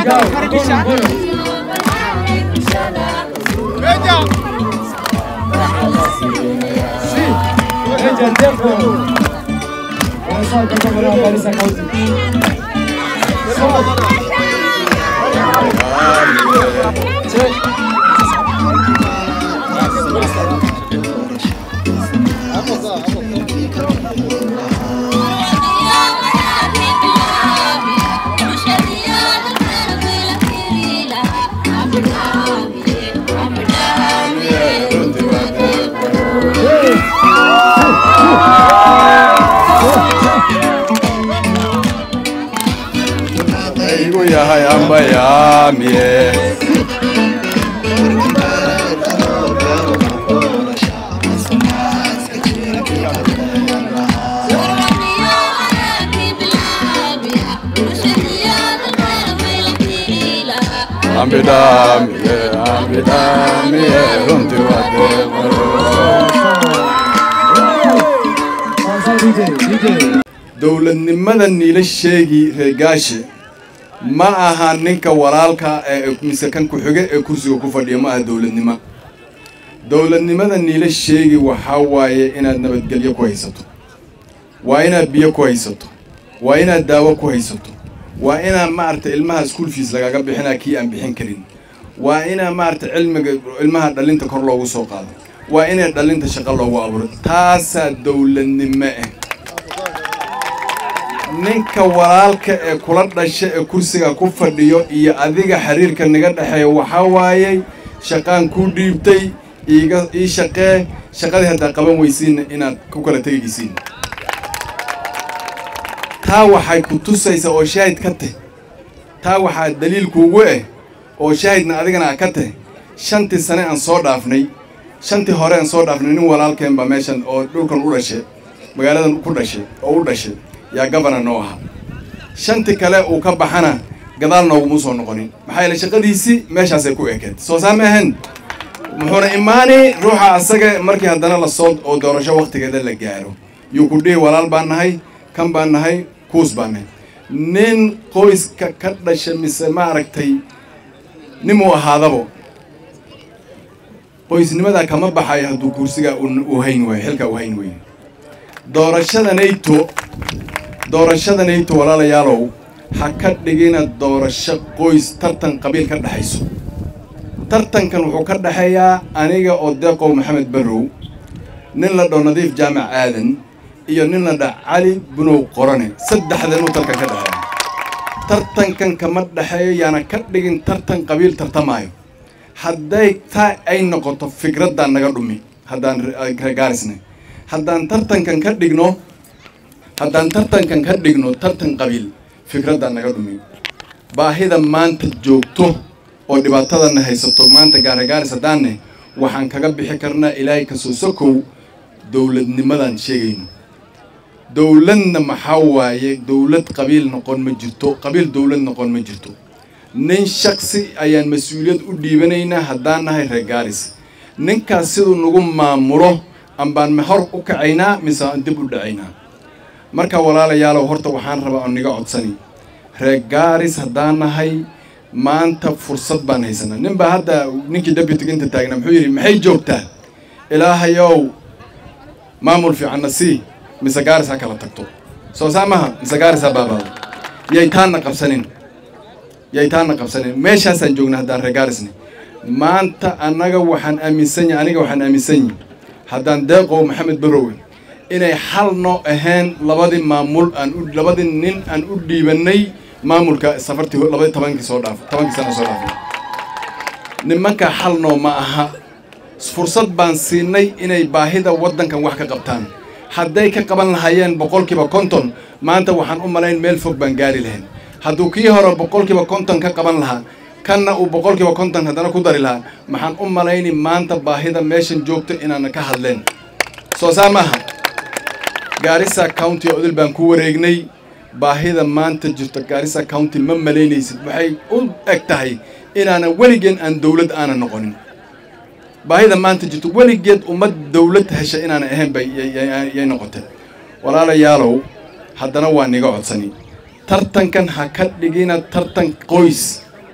Meja Defo. Wanasema kutoka kwa Garissa County. igu yahay amba yaamiye ambidhaamiye ambidhaamiye runtii waa deeqaro Sasa DJ, DJ. dowladnimada niila sheegi reegaashe ma aha ninka walaalka ee mise kan ku-xige ee kursiga ku fadhiya ma aha dowladnimo dowladnimada niila sheegi waxaa waaye inaad nabadgelyo ku haysato waa inaad biyo ku haysato waa inaad daawo ku haysato waa inaad maaragta ilmaha school fees lagaga bixinaa kii aan bixin karin waa inaa maaragta cilmiga ilmaha dhalinta kor loogu soo qaado waa inay dhalinta shaqo loogu abuuro taasaa dowladnimo ah ninka walaalka ee kula dhasha ee kursiga ku fadhiyo iyo adiga xiriirka naga dhexeeya waxaa waayey shaqaan kuu dhiibtay iiga ii shaqee shaqadii haddaa qaban weysiinna inaad ku kala tegaysiin taa waxay ku tusaysaa oo shaahid ka tah taa waxaa daliil kuugu ah oo shaahidna adigana a ka tah shantii sane aan soo dhaafnay shantii hore aan soo dhaafnay nin walaalkeen baa meeshan oo dhulkan u dhashay magaaladan ku dhashay oo u dhashay yaa gabana noo ahaa shanti kale uu ka baxana gadaal nooguma soo noqonin maxaa yeele shaqadiisii meeshaasay ku ekeed soo saa ma ahayn muxuuna imaani ruuxa asaga markii haddana lasoo oo doorasho waktigeeda la gaaro yuu ku dhihi walaal baan nahay kan baan nahay kuus baan nahay nin qoyska ka dhasha mise maaragtay ninuu ahaadabo qoysnimadaa kama baxayo hadduu kursigaa uu hayn waayo xilkaa uu hayn waayo doorashada nato doorashada nato walaalayaalow ha ka dhigina doorasho qoys tartan qabiil ka dhexayso tartankan wuxuu ka dhexeeyaa aniga oo deeqow maxamed barrow nin la dho nadiif jaamac aadan iyo nin la dha cali bunow qorane saddexdan uu tartan ka dhexeeya tartankan kama dhexeeyo yaana ka dhigin tartan qabiil tartamaayo hadday taa ay noqoto fikraddaan naga dhumi haddaan gaarisnay haddaan tartankan ka dhigno haddaan tartankan ka dhigno tartan qabiil fikraddaan naga dhumi baahida maanta joogto oo dhibaatadana haysato maanta gaaragaaris haddaanne waxaan kaga bixi karnaa ilaahay kasoo sokow dowladnimadaan sheegayno dowladna maxaa waaye dowlad qabiil noqon ma jirto qabiil dowlad noqon ma jirto nin shaksi ayaan mas-uuliyad u dhiibanaynaa haddaan nahay reer gaaris ninkaas siduu nagu maamulo ambaan ma hor u kacaynaa mise aan dib u dhacaynaa marka walaalayaalow horta waxaan rabaa oo niga codsani reer gaaris haddaan nahay maanta fursad baan haysanaa nin baa hadda ninkii deputyga inta taagnaa muxuu yidhi maxay joogtaa ilaahayow maamul fiicanna sii mise gaaris ha kala tagto soo saa maha mise gaaris ha baabaado yay taanna qabsanin yay taanna qabsanin meeshaasaan joognaa haddaan reer gaarisne maanta annaga waxaan aaminsan yahay aniga waxaan aaminsan yahay haddaan deeqow maxamed barrowe inay xal noo ahayn labadii maamul aan u labadii nin aan u dhiibannay maamulka safartii labadii tobankii soo dhaaf tobankii sana soo dhaafay nimanka xal noo ma aha fursad baan siinay inay baahida waddankan wax ka qabtaan hadday ka qaban lahaayeen boqolkiiba konton maanta waxaan u malayn meel fog baan gaari lahayn hadduu kii hore boqolkiiba konton ka qaban lahaa kanna uu boqolkiiba konton haddana ku dari lahaa maxaan u malayni maanta baahida meeshan joogto inaana ka hadleen soo saa maaha gaarisa county odil baan ku wareegnay baahida maanta jirto gaarisa county ma malaynaysid waxay u eg tahay inaanan weligeen aan dowlad aanan noqonin baahida maanta jirto weligeed ummad dowlad hesha inaanan ahayn bay yay noqotay walaalayaalow haddana waa niga codsani tartankan ha ka dhigina tartan qoys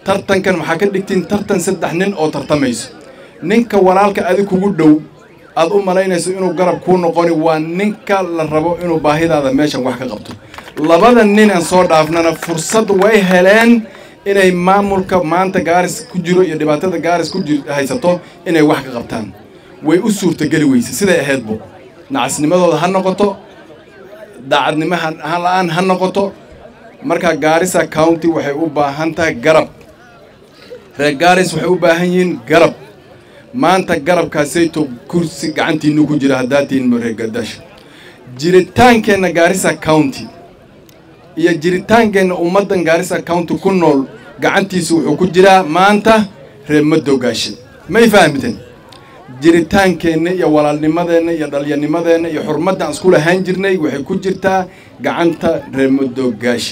tartankan waxaa ka dhigtiin tartan saddex nin oo tartamayso ninka walaalka adig kugu dhow aad u malaynayso inuu garab kuu noqoni waa ninka la rabo inuu baahidaada meeshan wax ka qabto labada nin aan soo dhaafnana fursad way heleen inay maamulka maanta gaaris ku jiro iyo dhibaatada gaaris ku jir haysato inay wax ka qabtaan way u suurtageli weyse siday ahaydbo nacasnimadooda ha noqoto daacadnimo ha la-aan ha noqoto marka gaarisa county waxay u baahan tahay garab reer gaaris waxay u baahan yihiin garab maanta garabkaasayto kursi gacantiinu ku jira haddaatiin reer gadash jiritaankeenna gaarisa county iyo jiritaankeenna ummaddan gaarisa county ku nool gacantiisa wuxuu ku jiraa maanta reer madowgaashe may fahamteen jiritaankeenna iyo walaalnimadeenna iyo dhalyanimadeenna iyo xurmaddan isku lahaan jirnay waxay ku jirtaa gacanta reer madowgaashe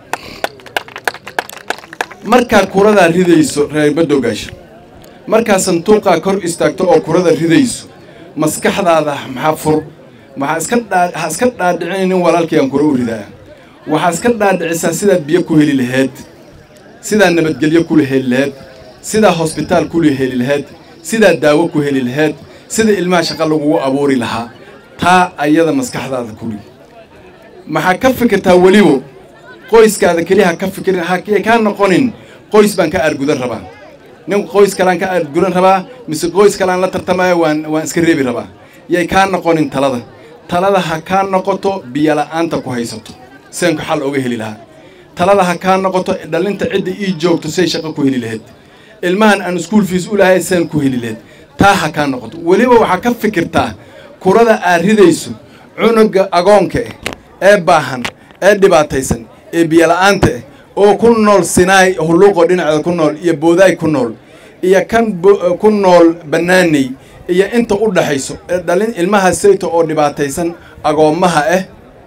markaad kuradaa ridayso reer madowgaashe markaad sanduuqaa kor istaagto oo kurada ridayso maskaxdaada maxaa fur maxaa iska dhaa ha iska dhaadhicin nin walaalkii aan kura u ridaa waxaa iska dhaadhicisaa sidaad biyo ku heli lahayd sidaad nabadgelyo ku heli lahayd sidaa hosbitaal ku heli lahayd sidaa daawo ku heli lahayd sida ilmaha shaqa lagugu abuuri lahaa taa ayada maskaxdaada kuli maxaa ka fikirtaa weliba qoyskaada keliya ha ka fikirin hakay kaa noqonin qoys baan ka aargudan rabaa nin qoys kalean ka aargudan rabaa mise qoys kalean la tartamaya waan waan iska reebi rabaa yay kaa noqonin talada talada ha kaa noqoto biyola'aanta ku haysato seenku xal oga heli lahaa talada ha kaa noqoto dhalinta cidda ii joogto say shaqo ku heli lahayd ilmahan aan iskuol fiis u lahay seen ku heli lahayd taa ha kaa noqoto weliba waxaa ka fikirtaa kurada aad ridayso cunuga agoonka ah ee baahan ee dhibaataysan ee biyola'aanta ah oo ku nool sinaay hulluuqo dhinaceeda ku nool iyo boodaay ku nool iyo kan ku nool bannaaney iyo inta u dhaxayso ee dhalin ilmaha sayto oo dhibaataysan agoommaha ah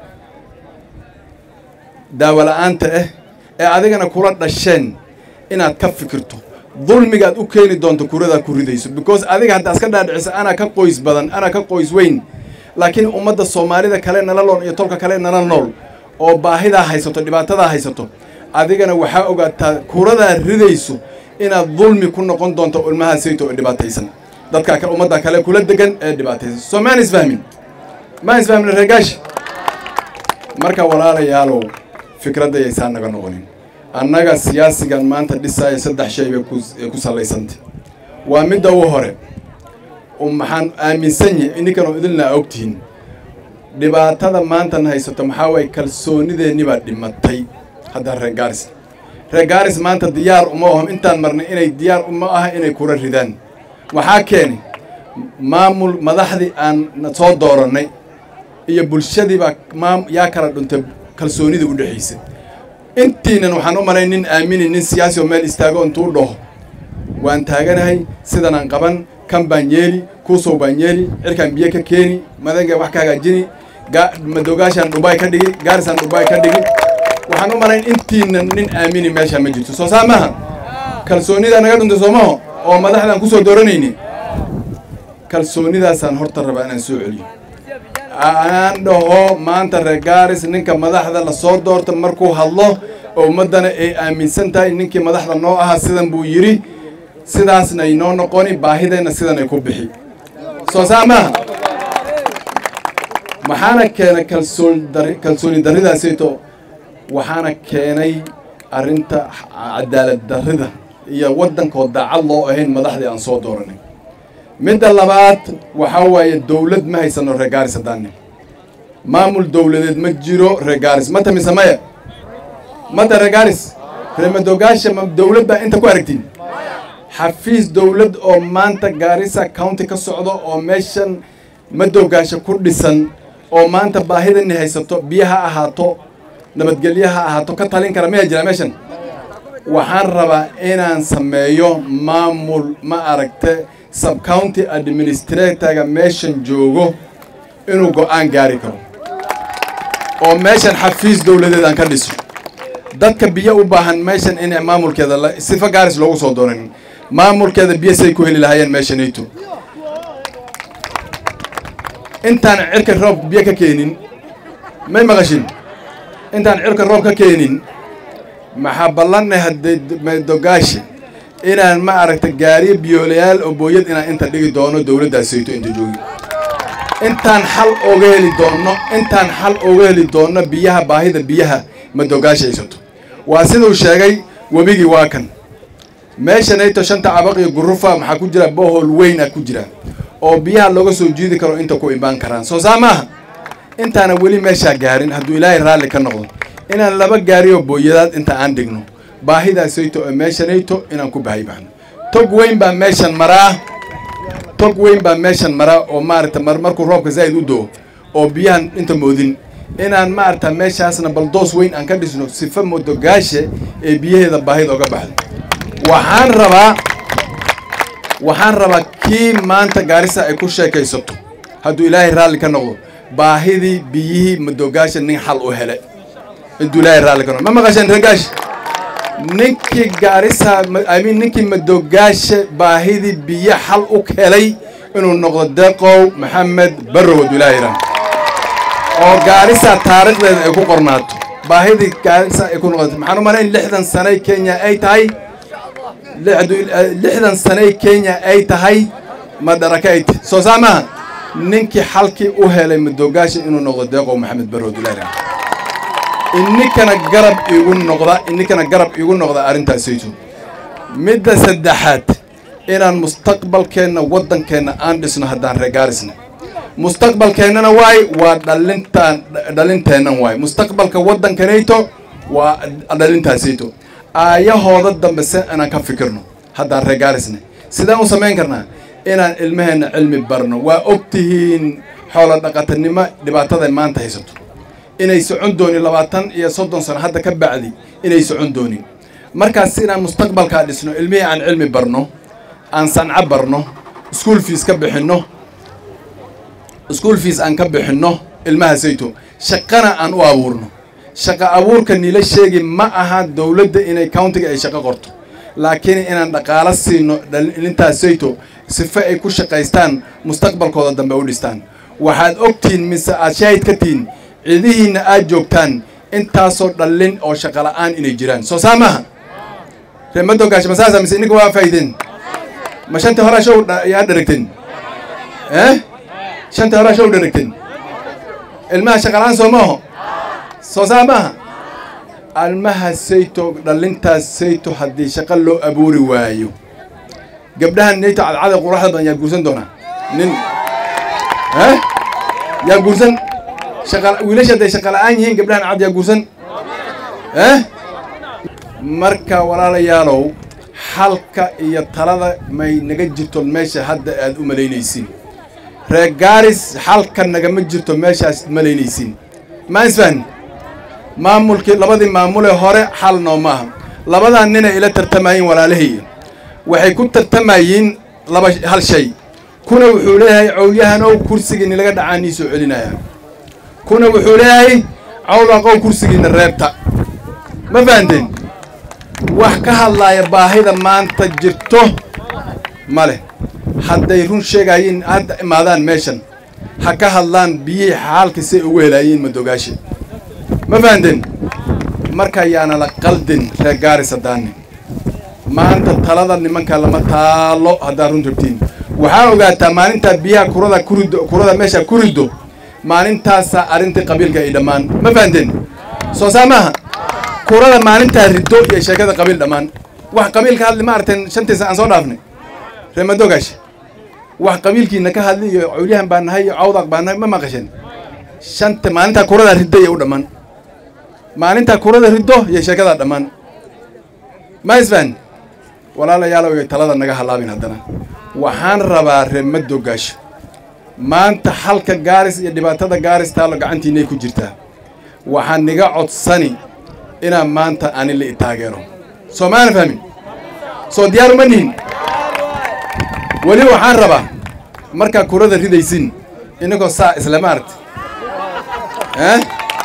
daawola'aanta ah ee adigana kula dhasheen inaad ka fikirto dulmigaad u keeni doonto kuradaad ku ridayso because adiga haddaa iska dhaadhiciso anaa ka qoys badan anaa ka qoys weyn laakiin ummadda soomaalida kale nala nool iyo tolka kale nala nool oo baahidaa haysato dhibaatadaa haysato adigana waxaa ogaataa kuradaad ridayso inaad dulmi ku noqon doonto ilmaha sayto oo dhibaataysan dadka kale ummadda kale kula degan ee dhibaataysan soo maan isfahmin maan isfahmin reegaash marka walaalayaalow fikradda yaysaa naga noqonin annaga siyaasigan maanta dhisaaya saddex shay bay ku sallaysantay waa midda u hore maxaan aaminsan yahay ininkanoo idilna ogtihiin dhibaatada maantan haysato maxaa waaye kalsoonideenni baa dhimatay haddaan reer gaaris reer gaaris maanta diyaar uma ahom intaan marnay inay diyaar uma aha inay kura ridaan waxaa keenay maamul madaxdii aan soo doorannay iyo bulshadii baa maam yaa kala dhuntay kalsoonida u dhexaysa intiinan waxaan u malay nin aamini nin siyaasi oo meel istaago intuu dhaho waan taaganahay sidanaan qaban kan baan yeeli kuusow baan yeeli cirkaan biyo ka keeni madanka wax ka hagaajini madoogaashaan dhubaay ka dhigi gaarisaan dhubaay ka dhigi waxaan u malayn intiinan nin aamini meeshaan ma jirto soo saa maaha kalsoonidaa naga dhuntay soomaho oo madaxdaan ku soo dooranayni kalsoonidaasaan horta rabaa inaan soo celiyo aan dhaho maanta reer gaaris ninka madaxda la soo doorta markuu hadlo oo ummaddana ay aaminsan tahay ninkii madaxda noo ahaa sidan buu yidhi sidaasna ay noo noqoni baahideenna sidan ay ku bixi soo saa maaha maxaana keenay kalsoon dari kalsooni darridaasayto waxaana keenay arrinta cadaalad darrida iyo waddankoo daacad loo ahayn madaxdii aan soo dooranay midda labaad waxaa waaye dawlad ma haysano reer gaaris haddaanni maamul dawladeed ma jiro reer gaaris mata mise maya mata reer gaaris reer madoogaasha ma dawlad baa inta ku aragtiin xafiis dawlad oo maanta gaarisa county ka socdo oo meeshan madoogaasha ku dhisan oo maanta baahidani haysato biyo ha ahaato nabadgelyo ha ahaato ka talin kara maya jira meeshan waxaan rabaa inaan sameeyo maamul ma aragte subcounty administratorga meeshan joogo inuu go'aan gaari karo oo meeshan xafiis dawladeed aan ka dhiso dadka biyo u baahan meeshan in maamulkeeda sifa gaaris loogu soo doonanin maamulkeeda biyo say ku heli lahaayeen meeshanayto intaan cirka roob biyo ka keenin may maqashin intaan cirka roob ka keenin maxaa ballanay haddee madogaashi inaan ma aragta gaariyo biyoolayaal oo booyad inaan inta dhigi doono dowladdaasayto inta joogi intaan xal oga heli doonno intaan xal oga heli doonno biyaha baahida biyaha madogaashi haysato waa siduu sheegay webigii waa kan meeshanayto shanta cabaq iyo gurufa maxaa ku jira bohol weyn ah ku jira oo biyaha looga soo jiidi karo inta ku imaan karaan soo saa maaha intaana weli meeshaa gaarin hadduu ilaahay raalli ka noqdo inaan laba gaariyo booyadaad inta aan dhigno baahidaasayto oo meeshanayto inaan ku bahay baxno tog weyn baa meeshan maraa tog weyn baa meeshan maraa oo maaragta mar markuu roobka zaa'id u do oo biyahan inta moodin inaan maaragta meeshaasna baldoos weyn aan ka dhisno sifa modogaashe ee biyaheeda baahida oga baxdo waxaan rabaa waxaan rabaa kii maanta gaarisa ay ku sheekaysato hadduu ilaahay raalli ka noqdo baahidii biyihii madogaasha nin xal u hele hadduu ilaahay raalli ka noqdo ma maqasheen ragaash ninkii gaarisa imean ninkii madogaasha baahidii biyo xal u helay inuu noqdo deqow maxamed barrow hadduu ilaahay raalli oo gaarisa taariikhdeeda ay ku qornaato baahidii gaarisa ay ku noqoto maxaan u malayn lixdan sanay kenya ay tahay lixdan sanay kenya ay tahay madarakayd soo saa maaha ninkii xalkii u helay madogaasha inuu noqdo deeqow maxamed barrow dulaara ininkana garab iigu noqda ininkana garab iigu noqda arrintaasaytu midda saddexaad inaan mustaqbalkeenna waddankeenna aan dhisno haddaan reegaarisna mustaqbalkeennana waay waa dhalintaan dhalinteennan waay mustaqbalka waddankanayto waa dhalintaasayto aayahooda dambe se inaan ka fikirno haddaan reegaarisna sidaan u samayn karnaa inaan ilmaheenna cilmi barno waa og tihiin xoolo dhaqatanimo dhibaatada maanta haysato inay socon doonin labaatan iyo soddon sano hadda ka bacdi inay socon doonin markaas inaan mustaqbalkaa dhisno ilmihii aan cilmi barno aan sanco barno school fees ka bixinno school fees aan ka bixinno ilmaha sayto shaqana aan u abuurno shaqo abuurka nila sheegi ma aha dowladda inay countiga ay shaqo qorto laakiin inaan dhaqaalo siino dhalintaas sayto sife ay ku shaqaystaan mustaqbalkooda dambe u dhistaan waxaad ogtihiin mise aad shaahid ka tihiin cidihiinna aad joogtaan intaasoo dhallin oo shaqo la'aan inay jiraan soo saa maaha ree madogaash masaasa mise ininka waa faa'ideen ma shantii horaa show yaa dharagteen eh shantii horaa show dharagteen ilmaha shaqa la'aan soo maaho soo saa maaha almaha sayto dhallintaas sayto haddii shaqo loo abuuri waayo gabdhahan nayto cadcada quraxda badan yaa guursan doonaa nin eh yaa guursan shaqa wiilasha hadday shaqa la'aan yihiin gabdhahan cad yaa guursan eh marka walaalayaalow xalka iyo talada may naga jirto meesha hadda aad u malaynaysiin reer gaaris xalka nagama jirto meeshaas malaynaysiin ma isfahan maamulkii labadii maamulee hore xal noo maaha labadan ninay ila tartamayiin walaalahay waxay ku tartamayiin laba hal shay kuna wuxuu leeyahay cowlyahanow kursigiini laga dhacaa nii soo celinaya kuna wuxuu leeyahay cawdaqow kursigiina reebta ma fahanteen wax ka hadlaaya baahida maanta jirto ma leh hadday run sheegayiin hadda imaadaan meeshan ha ka hadlaan biyihii xaalka say ugu helaayiin madogaashe ma fahanteen marka yaana la qaldin reer gaaris haddaani maanta talada nimanka lama taalo haddaad run rabtiin waxaa ogaataa maalintaa biyaha kurada kurido kurada meesha ku riddo maalintaasaa arrintii qabiilka ay dhammaan ma fahanteen soo saa maaha kurada maalintaa riddo iyo sheekada qabiil dhammaan wax qabiil ka hadli ma aragteen shantiisa aan soo dhaafnay reer madogaash wax qabiilkiina ka hadli iyo cawlyahan baa nahay iyo cawdaq baa nahay ma maqasheen shanta maalintaa kurada riddo iyo u dhammaan maalintaa kurada riddo iyo sheekadaa dhammaan ma isfahan walaalayaalow iyo talada naga halaabin haddana waxaan rabaa reer madogaasho maanta xalka gaaris iyo dhibaatada gaaris taalo gacantiinay ku jirtaa waxaan niga codsani inaan maanta ani la i taageero soo maana fahmin soo diyaar uma nihin weli waxaan rabaa markaa kurada ridaysin inagoo saa isla maaragta eh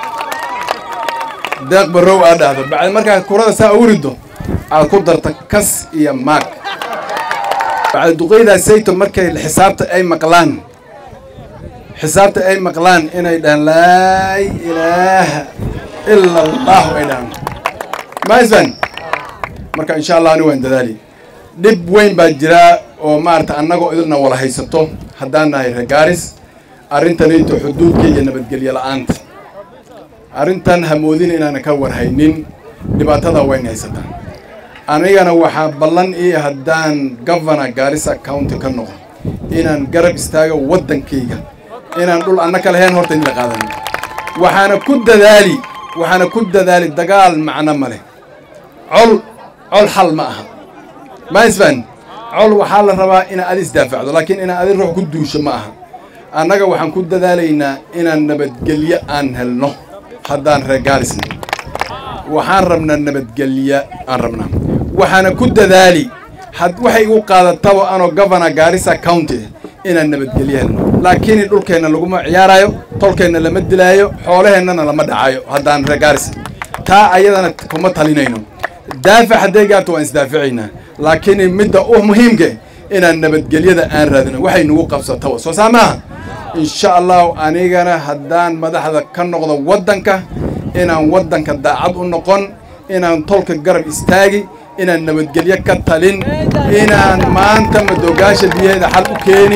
deeq barrow aad dhahdo bacdi markaa kurada saa ugu riddo aad ku darta kas iyo maag bacdi duqaydaa sayto markay xisaabta ay maqlaan xisaabta ay maqlaan inay dhahaan laa ilaaha ila allahu ay dhahaan maisban marka insha allah ani waan dadaali dhib weyn baa jiraa oo maarata annagoo idilna wala haysato haddaan nahay reer gaaris arrintanayto xuduudka iyo nabadgelyo la'aanta arrintan hamoodina inaana ka warhaynin dhibaatada wayna haysataa anigana waxaa ballan ii haddaan governor gaarisa county ka noqo inaan garab istaago waddankayga inaan dhul anna ka lahayn horta in la qaadanin waxaana ku dadaali waxaana ku dadaali dagaal macno ma leh col col xal ma aha maisban col waxaa la rabaa inaa adi isdaafacdo laakiin inaa adi ruux ku duusho ma aha annaga waxaan ku dadaalaynaa inaan nabadgelyo aan helno haddaan reer gaarisna waxaan rabnaa nabadgelyo aan rabnaa waxaana ku dadaali had waxay igu qaadataba anoo governor gaarisa county inaan nabadgelyo helno laakiin dhulkeenna laguma ciyaarayo tolkeenna lama dilaayo xoolaheennana lama dhacayo haddaan reer gaaris taa ayadana kuma talinayno daafac hadday gaarto waan isdaaficaynaa laakiin midda u muhiimka inaan nabadgelyada aan raadino waxay nagu qabsataba soo saa maaha insha allahu anigana haddaan madaxda ka noqdo waddanka inaan waddanka daacad u noqon inaan tolka garab istaagi inaan nabadgelyo ka talin inaan maanta madoogaasha biyaheeda xal u keeni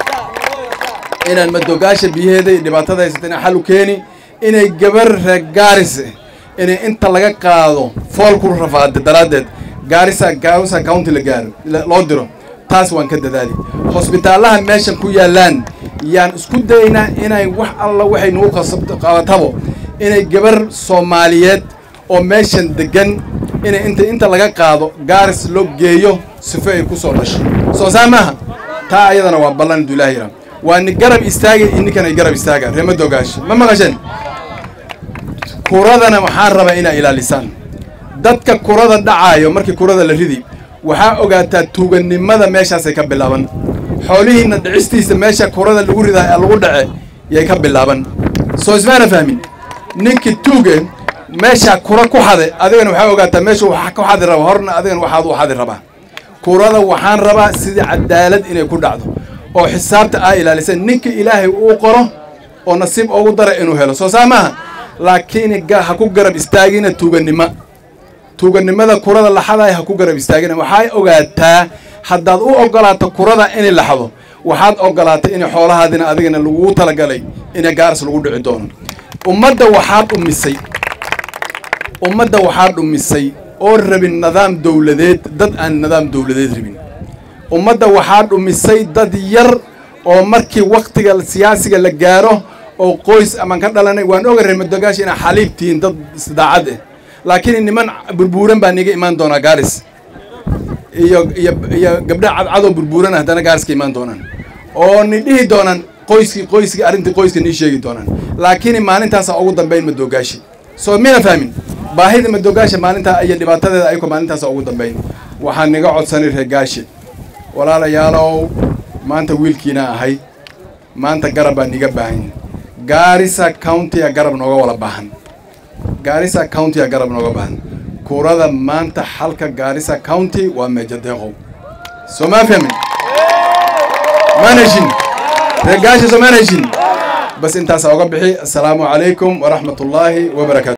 inaan madoogaasha biyaheeda iyo dhibaatada haysata inaan xal u keeni inay gabar reer gaaris inay inta laga qaado fool ku rafaada daraaddeed gaarisa gaarisa county la gaaro loo diro taas waan ka dadaali hosbitaalaha meeshan ku yaallaan yaan isku dayaynaa inay wax alla waxay nagu qabatabo inay gabar soomaaliyeed oo meeshan degan inay inta inta laga qaado gaaris loo geeyo sifo ay ku soo dhasho soo saa maaha taa ayadana waa ballan du ilaah yaraa waa ni garab istaagay ininkan ay garab istaagaan reema dogaash ma maqasheen kuradana waxaan rabaa inaa ilaalisaan dadka kurada dhacaayo markii kurada la ridi waxaa ogaataa tuugannimada meeshaasay ka bilaaban xoolihiinna dhicistiisa meesha kurada lagu ridaa lagu dhace yay ka bilaaban soo ismaana fahmin ninkii tuuge meeshaa kura ku xade adigana waxaa ogaataa meeshu wax ku xadi raba horna adigana waxaad u xadi rabaa kurada waxaan rabaa sidii cadaalad inay ku dhacdo oo xisaabta aa ilaalisan ninkii ilaahay uu qoro oo nasiib ugu dara inuu helo soo saa maaha laakiin ha ku garab istaagina tuugannimo tuugannimada kurada laxadaay ha ku garab istaagina waxay ogaataa haddaad u ogolaato kurada inay laxdo waxaad ogolaatay in xoolahaadina adigana laguu talagalay in gaaris lagu dhici doono ummadda waxaa dhumisay ummadda waxaa dhumisay oo rabin nidaam dawladeed dad aan nidaam dawladeed rabin ummadda waxaa dhumisay dad yar oo markii waktiga siyaasiga la gaaro oo qoys amaan ka dhalanay waan oga reer madogaashi inaa xaliib tihiin dad isdaacad ah laakiin niman burbuuran baa niga imaan doonaa gaaris iyo iyo iyo gabdha cadcadoo burbuuran haddana gaaris ka imaan doonaan oo ni dhihi doonaan qoyskii qoyskii arrintii qoyska nii sheegi doonaan laakiin maalintaasa ugu dambayn madogaashi soo mina fahmin baahida madogaashi maalintaa iyo dhibaatadeeda ayako maalintaasa ugu dambayn waxaan niga codsanay reer gaashi walaalayaalow maanta wiilkiina ahay maanta garab baa niga baahan gaarisa county-a garab nooga wala baahan gaarisa county-a garab nooga baahan kurada maanta xalka gaarisa county waa meejadeeqow soo maa fahmin maan heshin reer gaashi soo maan heshin bas intaasaa uga bixi assalaamu calaykum waraxmat ullaahi wabarakaatu